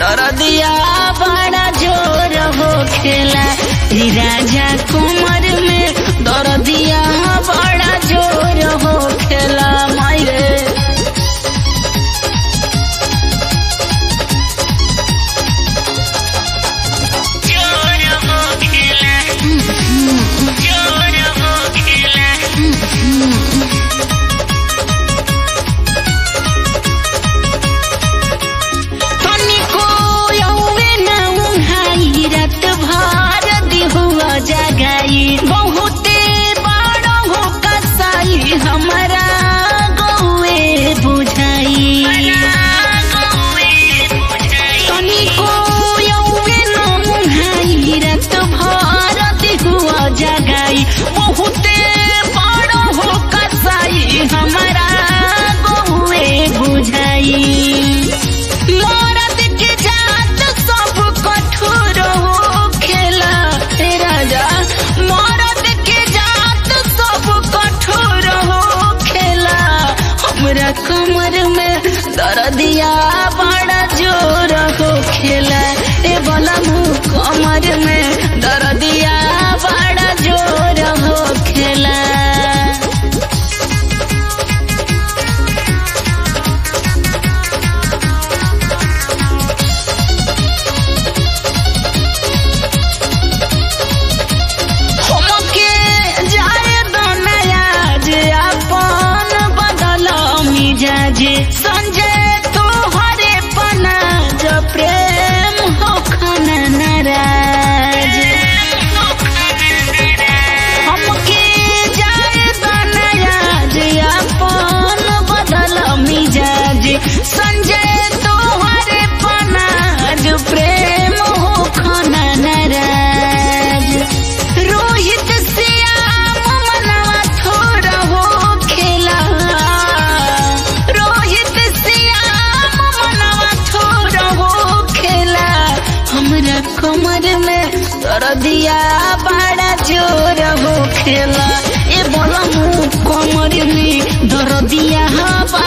दरदिया बड़ा जोर हो खेला रे राजा कमर में दरदिया बड़ा जोर हो खेला मायरे जोर हो खेला जोर हो खेला तनिको यौवे न उहाई रात भर दिहुआ जगाई बहुते बड़ हो कसाई हमरा गौए बुझाई तनिको यौवे न उहाई रात भर दिहुआ जगाई बहुते बड़ हो कसाई हमरा गौए बुझाई मरद के जात सब कठोर हो खेला हे राजा मरद के जात सब कठोर हो खेला हमरा कमर में दर्दिया बड़ा जोर हो खेला ए बला मुँह कमर में दर्दिया बड़ा जोर हो खेला हमके जाए दनया जे अपन बदल मिजाज संजय तोहरे पना जो प्रेम हो खना नाराज हमके जाए दनया जे अपन बदल मिजाज संजय तोहरे पना जो प्रेम हो खना नाराज रोहित श्याम मनवा थोड़ा हो खेला रोहित श्याम मनवा थोड़ा हो खेला हमरा कमर में दर्दिया बड़ा जोर हो खेला ए बोला मुँह कमर में दर्दिया